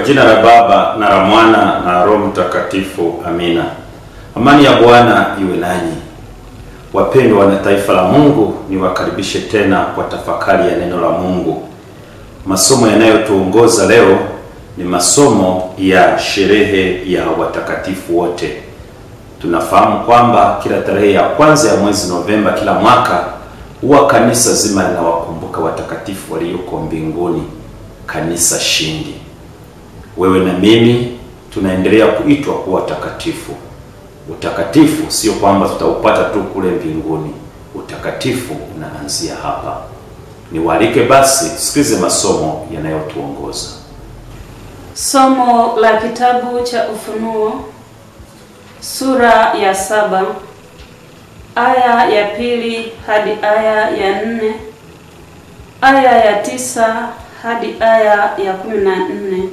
jina la Baba na la Mwana na Roho Mtakatifu, amina. Amani ya Bwana iwe nanyi. Wapendwa na taifa la Mungu, niwakaribishe tena kwa tafakari ya neno la Mungu. Masomo yanayotuongoza leo ni masomo ya sherehe ya watakatifu wote. Tunafahamu kwamba kila tarehe ya kwanza ya mwezi Novemba kila mwaka huwa kanisa zima linawakumbuka watakatifu walioko mbinguni, kanisa shindi. Wewe na mimi tunaendelea kuitwa kuwa watakatifu. Utakatifu sio kwamba tutaupata tu kule mbinguni. Utakatifu unaanzia hapa. Niwaalike basi tusikize masomo yanayotuongoza. Somo la kitabu cha Ufunuo sura ya saba aya ya pili hadi aya ya nne aya ya tisa hadi aya ya kumi na nne.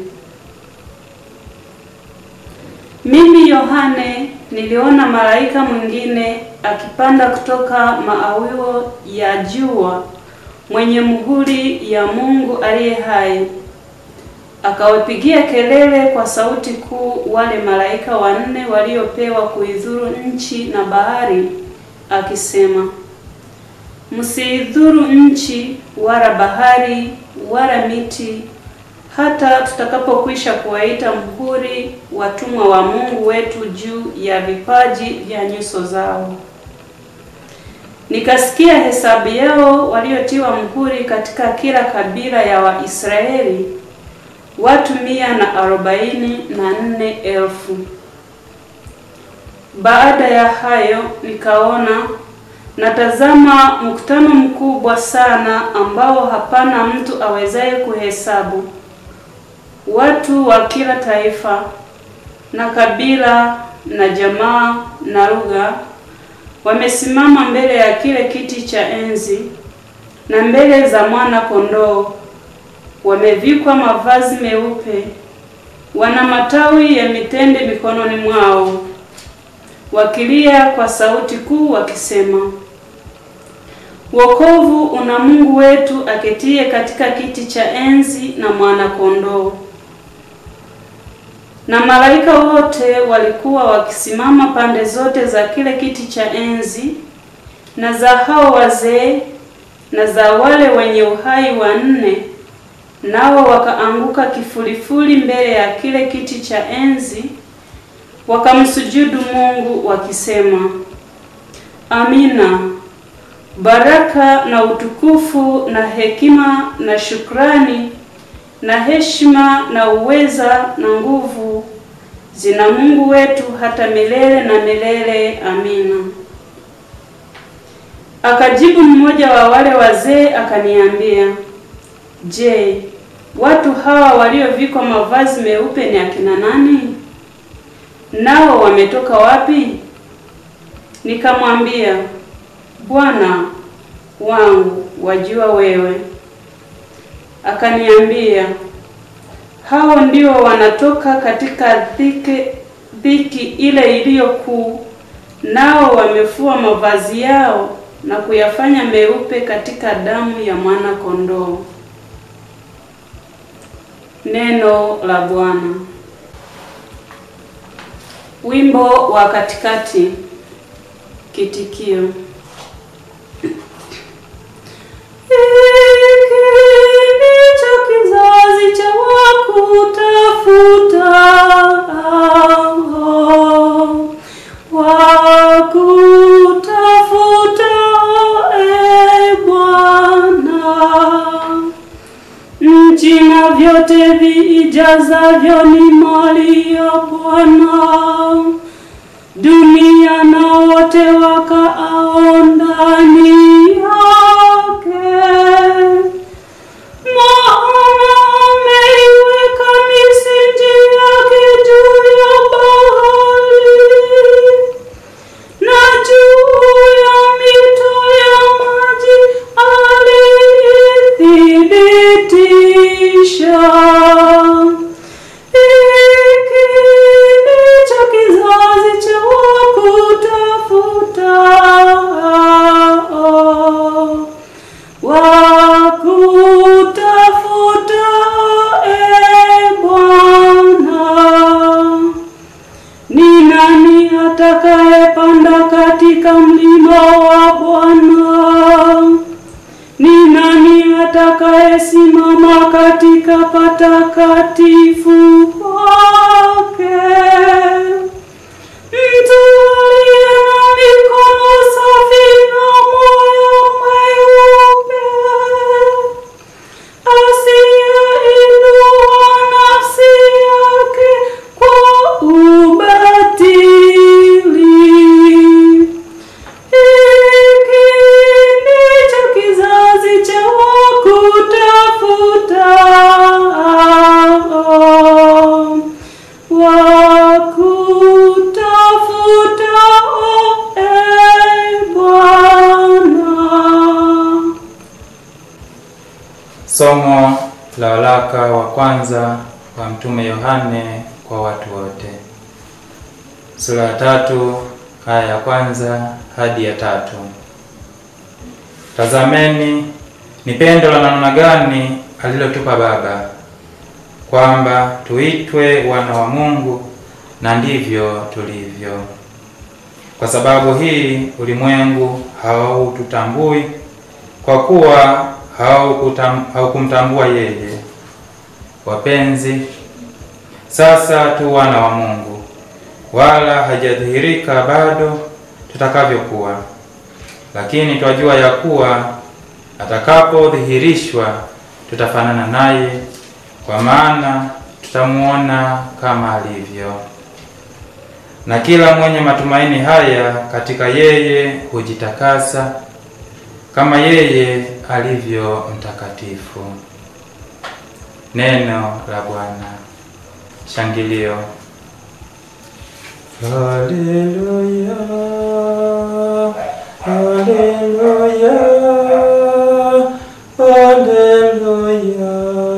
Mimi Yohane niliona malaika mwingine akipanda kutoka maawio ya jua mwenye muhuri ya Mungu aliye hai akawapigia kelele kwa sauti kuu wale malaika wanne waliopewa kuidhuru nchi na bahari, akisema, msiidhuru nchi wala bahari wala miti, hata tutakapokwisha kuwaita muhuri watumwa wa Mungu wetu juu ya vipaji vya nyuso zao. Nikasikia hesabu yao waliotiwa muhuri katika kila kabila ya Waisraeli watu mia na arobaini na nne elfu. Baada ya hayo nikaona natazama mkutano mkubwa sana ambao hapana mtu awezaye kuhesabu, watu wa kila taifa na kabila na jamaa na lugha, wamesimama mbele ya kile kiti cha enzi na mbele za mwana kondoo wamevikwa mavazi meupe, wana matawi ya mitende mikononi mwao, wakilia kwa sauti kuu wakisema, wokovu una Mungu wetu aketie katika kiti cha enzi na mwana kondoo. Na malaika wote walikuwa wakisimama pande zote za kile kiti cha enzi na za hao wazee na za wale wenye uhai wanne nao wakaanguka kifulifuli mbele ya kile kiti cha enzi, wakamsujudu Mungu wakisema, Amina. Baraka na utukufu na hekima na shukrani na heshima na uweza na nguvu zina Mungu wetu hata milele na milele. Amina. Akajibu mmoja wa wale wazee akaniambia, Je, watu hawa waliovikwa mavazi meupe ni akina nani? Nao wametoka wapi? Nikamwambia, Bwana wangu, wajua wewe. Akaniambia, hao ndio wanatoka katika dhiki, dhiki ile iliyo kuu, nao wamefua mavazi yao na kuyafanya meupe katika damu ya mwana kondoo. Neno la Bwana. Wimbo wa katikati. Kitikio. Hiki ndicho kizazi cha wakutafuta wakutafuta, e Bwana nchi na vyote viijazavyo ni mali ya Bwana, dunia na wote wakaao ndani yake. Maana ameiweka misingi yake juu ya bahari na juu ya mito ya maji alithibitisha. Hiki ndicho kizazi cha wakutafuta utakatifu wake. Mtu aliye na mikono safi na moyo mweupe, asiyeinua nafsi yake kwa ubatili. Hiki ndicho kizazi cha wakutafutao wakutafutao e Bwana. Somo la waraka wa kwanza wa Mtume Yohane kwa watu wote, sura ya tatu aya ya kwanza hadi ya tatu. Tazameni ni pendo la namna gani alilotupa Baba, kwamba tuitwe wana wa Mungu, na ndivyo tulivyo. Kwa sababu hii ulimwengu haututambui kwa kuwa haukutam- haukumtambua yeye. Wapenzi, sasa tu wana wa Mungu, wala hajadhihirika bado tutakavyokuwa, lakini twajua ya kuwa atakapodhihirishwa tutafanana naye, kwa maana tutamuona kama alivyo. Na kila mwenye matumaini haya katika yeye hujitakasa kama yeye alivyo mtakatifu. Neno la Bwana. Shangilio. Haleluya, haleluya, haleluya,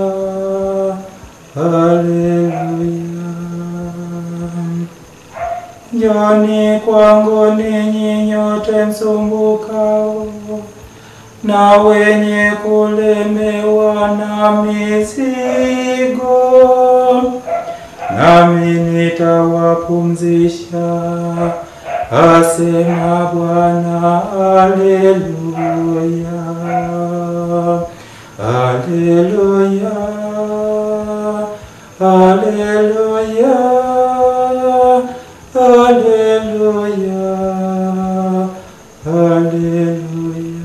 haleluya. Njoni kwangu ninyi nyote msumbukao na wenye kulemewa na mizigo, nami nitawapumzisha, asema Bwana. Aleluya, aleluya, aleluya, aleluya, aleluya.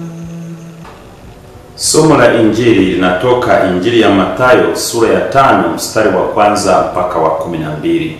Somo la Injili linatoka Injili ya Mathayo sura ya tano mstari wa kwanza mpaka wa kumi na mbili.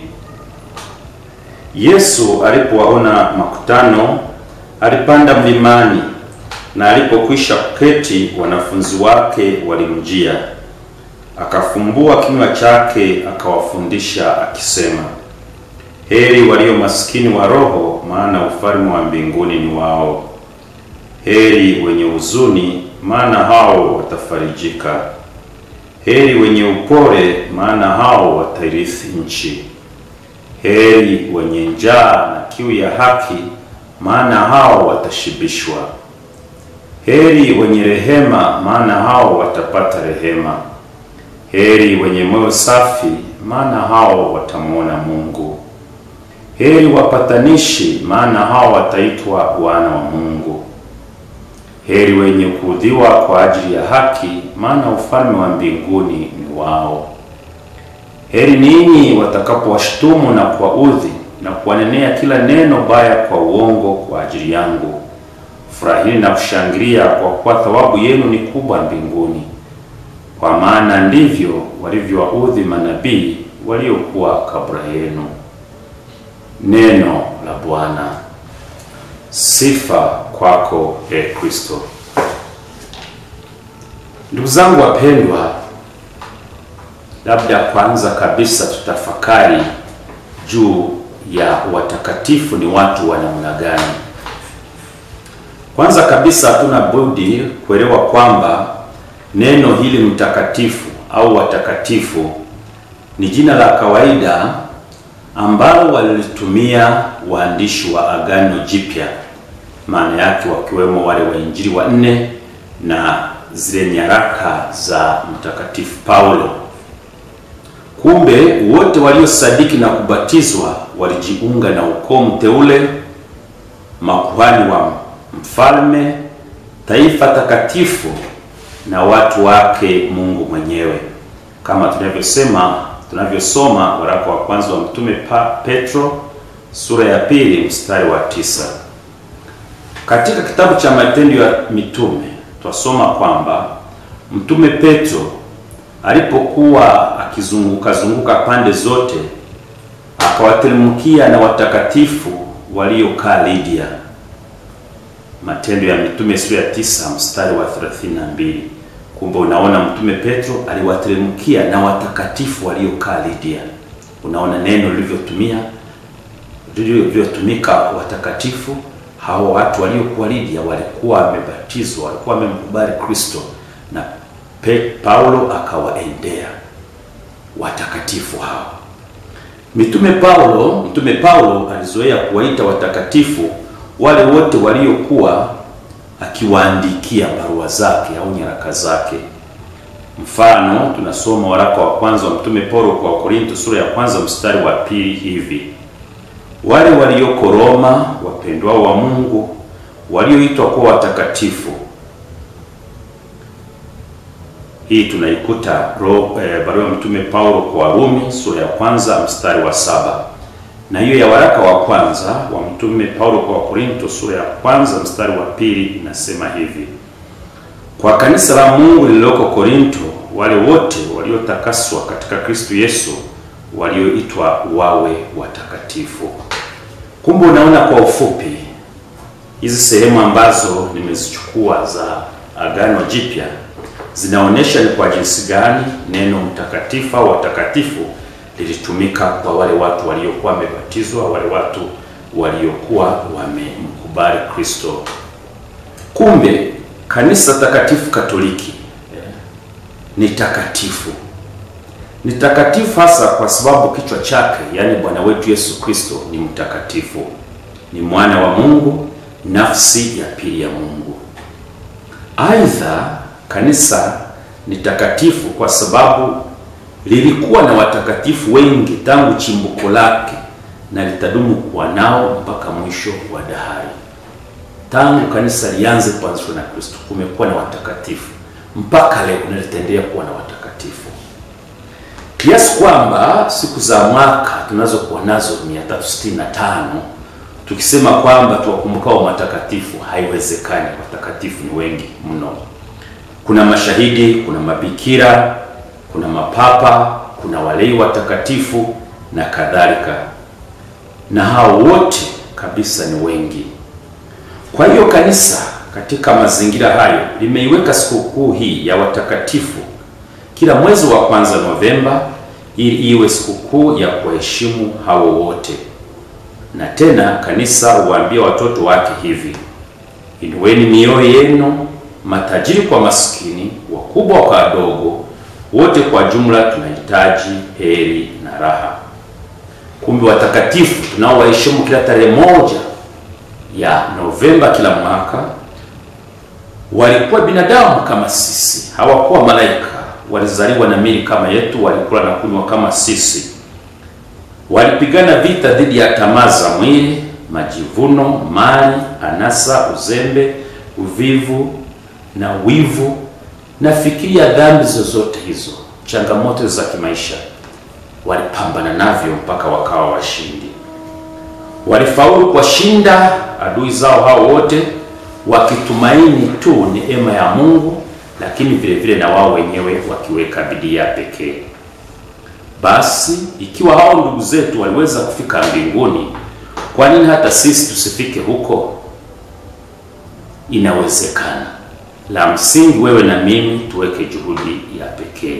Yesu alipowaona makutano, alipanda mlimani, na alipokwisha kuketi, wanafunzi wake walimjia. Akafumbua kinywa chake, akawafundisha akisema, heri walio maskini wa roho, maana ufalme wa mbinguni ni wao. Heri wenye huzuni, maana hao watafarijika. Heri wenye upole, maana hao watairithi nchi. Heri wenye njaa na kiu ya haki, maana hao watashibishwa. Heri wenye rehema, maana hao watapata rehema. Heri wenye moyo safi, maana hao watamwona Mungu. Heri wapatanishi, maana hao wataitwa wana wa Mungu. Heri wenye kuudhiwa kwa ajili ya haki, maana ufalme wa mbinguni ni wao. Heri ninyi watakapowashutumu na kuwaudhi na kuwanenea kila neno baya kwa uongo kwa ajili yangu. Furahini na kushangilia, kwa kuwa thawabu yenu ni kubwa mbinguni, kwa maana ndivyo walivyowaudhi manabii waliokuwa kabla yenu. Neno la Bwana. Sifa kwako e Kristo. Ndugu zangu wapendwa, labda kwanza kabisa tutafakari juu ya watakatifu ni watu wa namna gani. Kwanza kabisa hatuna budi kuelewa kwamba neno hili mtakatifu au watakatifu ni jina la kawaida ambalo walilitumia waandishi wa Agano Jipya, maana yake wakiwemo wale wainjili wa nne na zile nyaraka za mtakatifu Paulo. Kumbe wote waliosadiki na kubatizwa walijiunga na ukoo mteule, makuhani wa mfalme, taifa takatifu na watu wake Mungu mwenyewe, kama tunavyosema tunavyosoma waraka wa kwanza wa mtume pa, Petro sura ya pili mstari wa tisa. Katika kitabu cha Matendo ya Mitume twasoma kwamba mtume Petro alipokuwa akizunguka zunguka pande zote akawateremkia na watakatifu waliokaa Lydia. Matendo ya Mitume sura ya tisa mstari wa 32. Kumbe unaona mtume Petro aliwateremkia na watakatifu waliokaa Lydia. Unaona neno lilivyotumia lilivyotumika watakatifu. Hao watu waliokuwa Lydia walikuwa wamebatizwa, walikuwa wamemkubali Kristo, na Pe, Paulo akawaendea watakatifu hao. Mitume Paulo, mtume Paulo alizoea kuwaita watakatifu wale wote waliokuwa akiwaandikia barua zake au nyaraka zake. Mfano, tunasoma waraka wa kwanza wa mtume Paulo kwa Korinto sura ya kwanza mstari wa pili hivi: wale walioko Roma, wapendwao wa Mungu, walioitwa kuwa watakatifu. Hii tunaikuta eh, barua ya mtume Paulo kwa Warumi sura ya kwanza mstari wa saba na hiyo ya waraka wa kwanza wa mtume Paulo kwa Korinto sura ya kwanza mstari wa pili inasema hivi: kwa kanisa la Mungu lililoko Korinto, wale wote waliotakaswa katika Kristo Yesu, walioitwa wawe watakatifu. Kumbe unaona kwa ufupi hizi sehemu ambazo nimezichukua za Agano Jipya zinaonyesha ni kwa jinsi gani neno mtakatifu au watakatifu lilitumika kwa wale watu waliokuwa wamebatizwa, wale watu waliokuwa wamemkubali Kristo. Kumbe kanisa takatifu Katoliki eh, ni takatifu, ni takatifu hasa kwa sababu kichwa chake, yaani Bwana wetu Yesu Kristo ni mtakatifu, ni mwana wa Mungu, nafsi ya pili ya Mungu. Aidha, kanisa ni takatifu kwa sababu lilikuwa na watakatifu wengi tangu chimbuko lake na litadumu kuwa nao mpaka mwisho wa dahari. Tangu kanisa lianze kuanzishwa na Kristo kumekuwa na watakatifu mpaka leo na litaendelea kuwa na watakatifu, kiasi kwamba siku za mwaka tunazokuwa nazo 365 tukisema kwamba tuwakumbukao matakatifu haiwezekani. Watakatifu ni wengi mno. Kuna mashahidi, kuna mabikira kuna mapapa, kuna walei watakatifu na kadhalika, na hao wote kabisa ni wengi. Kwa hiyo kanisa katika mazingira hayo limeiweka sikukuu hii ya watakatifu kila mwezi wa kwanza Novemba, ili iwe sikukuu ya kuheshimu hao wote. Na tena kanisa huwaambia watoto wake hivi: inueni mioyo yenu, matajiri kwa maskini, wakubwa kwa wadogo wote kwa jumla tunahitaji heri na raha. Kumbe watakatifu tunaowaheshimu kila tarehe moja ya Novemba kila mwaka walikuwa binadamu kama sisi, hawakuwa malaika. Walizaliwa na mili kama yetu, walikula na kunywa kama sisi, walipigana vita dhidi ya tamaa za mwili, majivuno, mali, anasa, uzembe, uvivu na wivu nafikiria dhambi zozote hizo, changamoto za kimaisha, walipambana navyo mpaka wakawa washindi. Walifaulu kuwashinda adui zao hao wote, wakitumaini tu neema ya Mungu, lakini vile vile na wao wenyewe wakiweka bidii ya pekee. Basi ikiwa hao ndugu zetu waliweza kufika mbinguni, kwa nini hata sisi tusifike huko? Inawezekana. La msingi wewe na mimi tuweke juhudi ya pekee.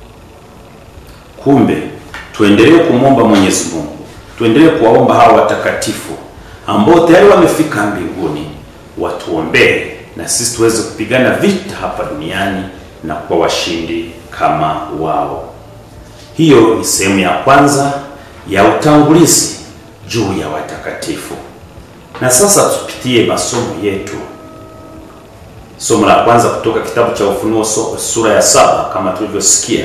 Kumbe tuendelee kumwomba Mwenyezi Mungu, tuendelee kuwaomba hawa watakatifu ambao tayari wamefika mbinguni, watuombee na sisi tuweze kupigana vita hapa duniani na kuwa washindi kama wao. Hiyo ni sehemu ya kwanza ya utangulizi juu ya watakatifu, na sasa tupitie masomo yetu. Somo la kwanza kutoka kitabu cha Ufunuo sura ya saba. Kama tulivyosikia,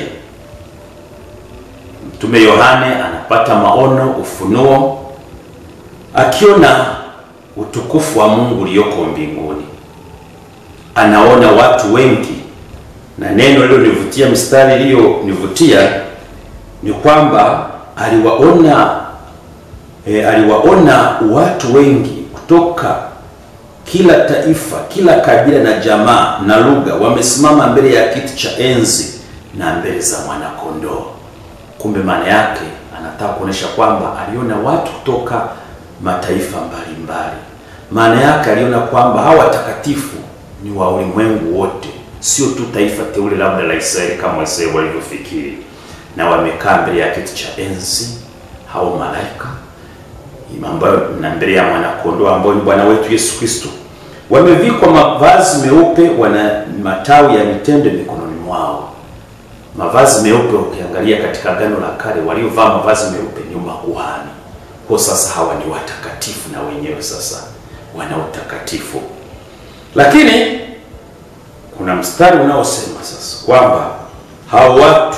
Mtume Yohane anapata maono, ufunuo, akiona utukufu wa Mungu ulioko mbinguni. Anaona watu wengi na neno lilonivutia, mstari iliyonivutia ni kwamba aliwaona e, aliwaona watu wengi kutoka kila taifa, kila kabila na jamaa na lugha wamesimama mbele ya kiti cha enzi na mbele za mwanakondoo. Kumbe maana yake anataka kuonesha kwamba aliona watu kutoka mataifa mbalimbali. Maana yake aliona kwamba hawa watakatifu ni wa ulimwengu wote, sio tu taifa teule labda la Israeli kama Waisraeli walivyofikiri, na wamekaa mbele ya kiti cha enzi hao malaika ambayo na mbele ya mwanakondoo ambao ni Bwana wetu Yesu Kristo. Wamevikwa mavazi meupe, wana matawi ya mitende mikononi mwao. Mavazi meupe, ukiangalia katika Agano la Kale, waliovaa mavazi meupe ni makuhani. Kwa sasa hawa ni watakatifu, na wenyewe sasa wana utakatifu. Lakini kuna mstari unaosema sasa kwamba hao watu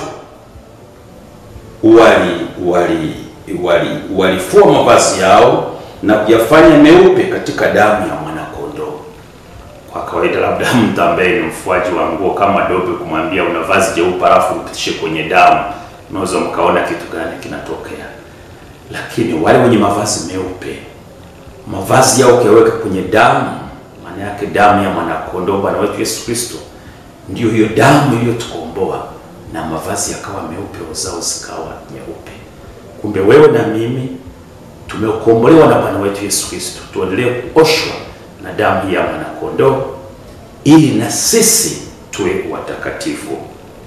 wali wali wali walifua mavazi yao na kuyafanya meupe katika damu ya mwanakondoo. Kwa kawaida, labda mtu ambaye ni mfuaji wa nguo kama dobe kumwambia una vazi jeupe alafu upitishe kwenye damu, unaweza mkaona kitu gani kinatokea. Lakini wale wenye mavazi meupe, mavazi yao ukiweka kwenye damu, maana yake damu ya mwanakondoo Bwana wetu Yesu Kristo, ndio hiyo damu iliyotukomboa na mavazi yakawa meupe, zao zikawa nyeupe. Kumbe wewe na mimi tumekombolewa na Bwana wetu Yesu Kristo, tuendelee kuoshwa na damu ya mwanakondoo ili na sisi tuwe watakatifu.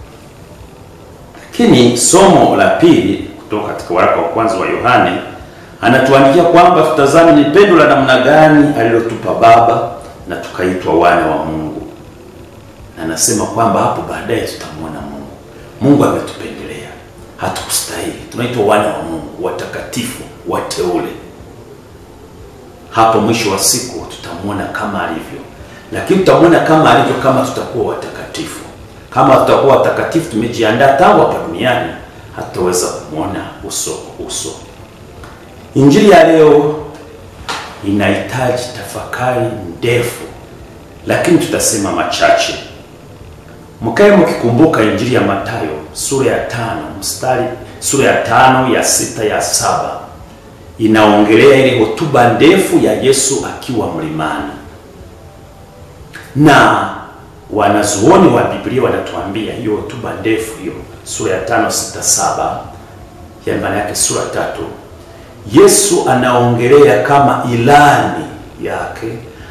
Lakini somo la pili kutoka katika waraka wa kwanza wa Yohane anatuandikia kwamba tutazame ni pendo la namna gani alilotupa Baba na tukaitwa wana wa Mungu, na anasema kwamba hapo baadaye tutamwona Mungu. Mungu ametupendelea hatukustahili, tunaitwa wana wa Mungu, watakatifu, wateule. Hapo mwisho wa siku tutamwona kama alivyo, lakini tutamwona kama alivyo kama tutakuwa watakatifu. Kama tutakuwa watakatifu, tumejiandaa tangu hapa duniani, hatutaweza kumwona uso kwa uso. Injili ya leo inahitaji tafakari ndefu, lakini tutasema machache. Mkae mkikumbuka Injili ya Mathayo sura ya tano mstari sura ya tano ya sita ya saba inaongelea ile hotuba ndefu ya Yesu akiwa mlimani, na wanazuoni wa Biblia wanatuambia hiyo hotuba ndefu hiyo sura ya tano sita saba ya maana yake sura tatu, Yesu anaongelea kama ilani yake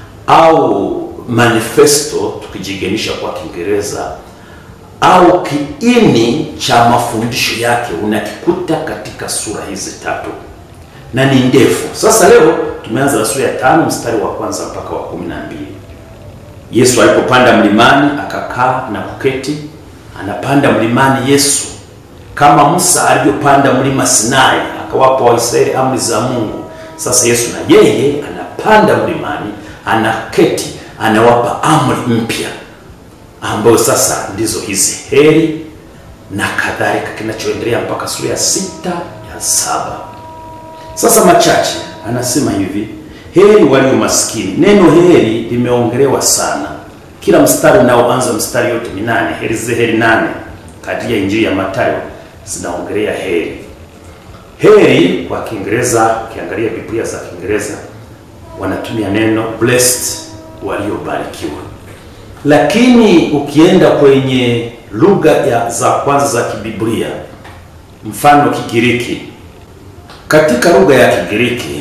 au manifesto tukijigenisha kwa Kiingereza au kiini cha mafundisho yake unakikuta katika sura hizi tatu na ni ndefu. Sasa leo tumeanza na sura ya tano mstari wa kwanza mpaka wa kumi na mbili. Yesu alipopanda mlimani akakaa na kuketi. Anapanda mlimani Yesu kama Musa alivyopanda mlima Sinai akawapa Waisraeli amri za Mungu. Sasa Yesu na yeye anapanda mlimani, anaketi anawapa amri mpya ambayo sasa ndizo hizi heri na kadhalika, kinachoendelea mpaka sura ya sita ya saba. Sasa machache anasema hivi, heri walio maskini. Neno heri limeongelewa sana, kila mstari unaoanza mstari yote minane, heri ze heri nane kadri ya Injili ya Mathayo zinaongelea heri. Heri kwa Kiingereza, ukiangalia Biblia za Kiingereza wanatumia neno blessed waliobarikiwa, lakini ukienda kwenye lugha ya za kwanza za Kibiblia, mfano Kigiriki, katika lugha ya Kigiriki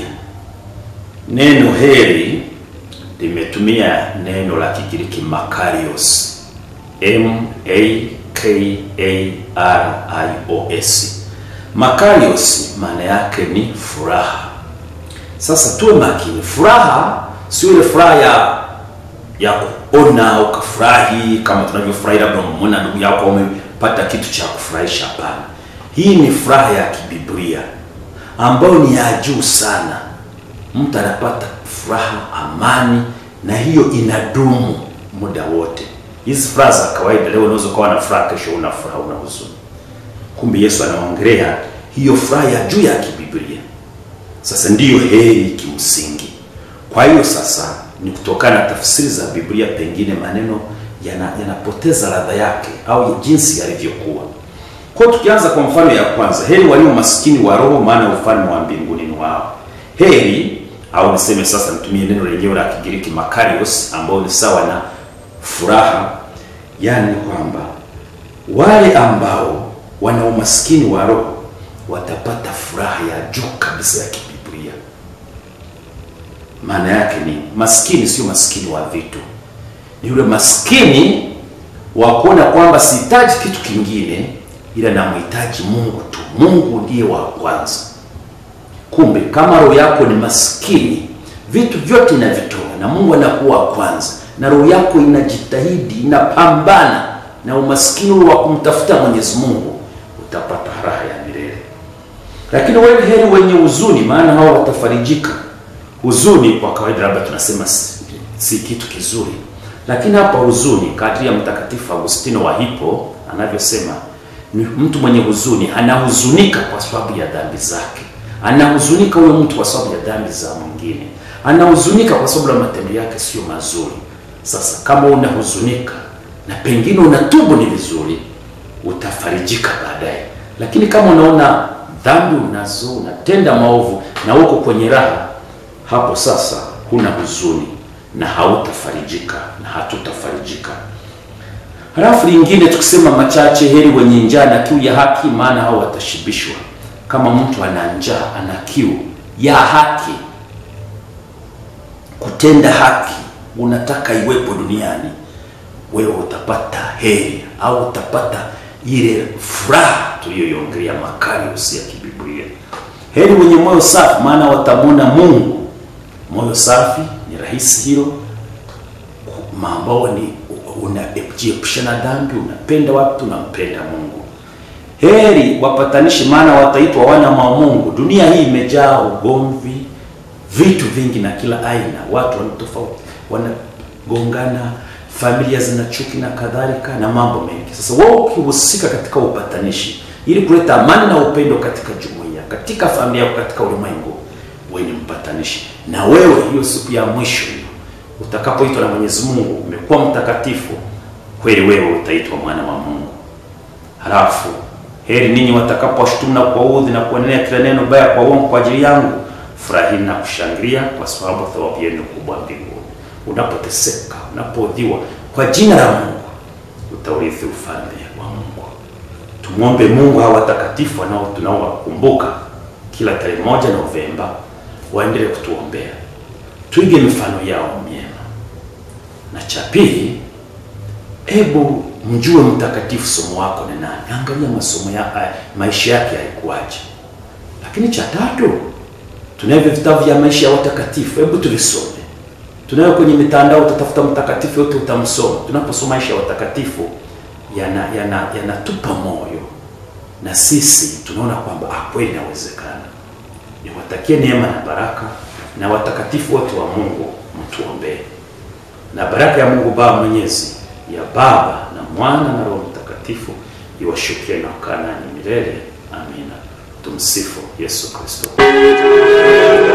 neno heri limetumia neno la Kigiriki makarios, M A K A R I O S. Makarios maana yake ni furaha. Sasa tuwe makini, furaha sio ile furaha ya ya kuona ukafurahi kama tunavyofurahi labda umemwona ndugu yako umepata kitu cha kufurahisha. Hapana, hii ni furaha ya kibiblia ambayo ni ya juu sana. Mtu anapata furaha, amani, na hiyo inadumu muda wote. Hizi furaha za kawaida, leo unaweza ukawa na furaha, kesho una furaha, una huzuni. Kumbe Yesu anaongelea hiyo furaha ya juu ya kibiblia. Sasa ndiyo heri kimsingi. Kwa hiyo sasa ni kutokana na tafsiri za Biblia, pengine maneno yana- yanapoteza ladha yake au jinsi yalivyokuwa. Kwa hiyo tukianza kwa mfano ya kwanza, heri walio maskini wa roho, maana ufalme wa mbinguni ni wao. Heri au niseme sasa, nitumie neno lenyewe la Kigiriki makarios, ambao ni sawa na furaha, yaani kwamba wale ambao wana umaskini wa roho watapata furaha ya juu kabisa ya kibiblia. Maana yake ni maskini, sio maskini wa vitu, ni yule maskini wa kuona kwamba sihitaji kitu kingine, ila namhitaji Mungu tu. Mungu ndiye wa kwanza. Kumbe kama roho yako ni maskini, vitu vyote inavitoa na Mungu anakuwa wa kwanza, na roho yako inajitahidi, inapambana na umaskini ule wa kumtafuta Mwenyezi Mungu, utapata raha ya milele. Lakini wewe heri wenye huzuni, maana hao watafarijika. Huzuni kwa kawaida labda tunasema si, si kitu kizuri, lakini hapa huzuni, kadri ya Mtakatifu Agustino wa Hippo anavyosema, ni mtu mwenye huzuni anahuzunika kwa sababu ya dhambi zake, anahuzunika huyo mtu kwa sababu ya dhambi za mwingine, anahuzunika kwa sababu ya matendo yake sio mazuri. Sasa kama unahuzunika na pengine unatubu, ni vizuri, utafarijika baadaye. Lakini kama unaona dhambi unazo, unatenda maovu na uko kwenye raha, hapo sasa huna huzuni na hautafarijika na hatutafarijika. Halafu lingine tukisema machache, heri wenye njaa na kiu ya haki, maana hao watashibishwa. Kama mtu ana njaa, ana kiu ya haki, kutenda haki, unataka iwepo duniani, wewe utapata heri au utapata ile furaha tuliyoiongelea Makarios ya kibiblia. Heri wenye moyo safi, maana watamwona Mungu. Moyo safi ni rahisi hilo, ambao ni unajiepusha na dhambi, unapenda watu, unampenda Mungu. Heri wapatanishi, maana wataitwa wana wa Mungu. Dunia hii imejaa ugomvi, vitu vingi na kila aina, watu wana tofauti, wanagongana, familia zina chuki na kadhalika na mambo mengi. Sasa wewe ukihusika katika upatanishi ili kuleta amani na upendo katika jumuiya, katika familia yako, katika ulimwengu, wewe ni mpatanishi. Na wewe hiyo siku ya mwisho hiyo utakapoitwa na Mwenyezi Mungu umekuwa mtakatifu kweli, wewe utaitwa mwana wa Mungu. Halafu heri ninyi watakapowashutumu na kuwaudhi na kuendelea kila neno baya kwa uongo kwa ajili yangu, furahini na kushangilia, kwa sababu thawabu yenu kubwa mbinguni. Unapoteseka, unapoudhiwa kwa jina la Mungu, utaurithi ufalme wa Mungu. Tumwombe Mungu hawa watakatifu wanao tunaowakumbuka kila tarehe moja Novemba waendelee kutuombea, tuige mifano yao myema. Na cha pili, hebu mjue mtakatifu somo wako ni nani. Angalia masomo ya maisha yake yalikuwaje. Lakini cha tatu, tunavyo vitabu vya maisha ya watakatifu, hebu tuvisome. Tunayo kwenye mitandao, utatafuta mtakatifu yote utamsoma. Tunaposoma maisha ya watakatifu yanatupa yana, yana moyo na sisi tunaona kwamba ah, kweli inawezekana. Niwatakie neema na baraka na watakatifu wote wa Mungu, mtuombee na baraka ya Mungu Baba Mwenyezi, ya Baba na Mwana na Roho Mtakatifu iwashukie na kukaa nanyi milele. Amina. Tumsifu Yesu Kristo.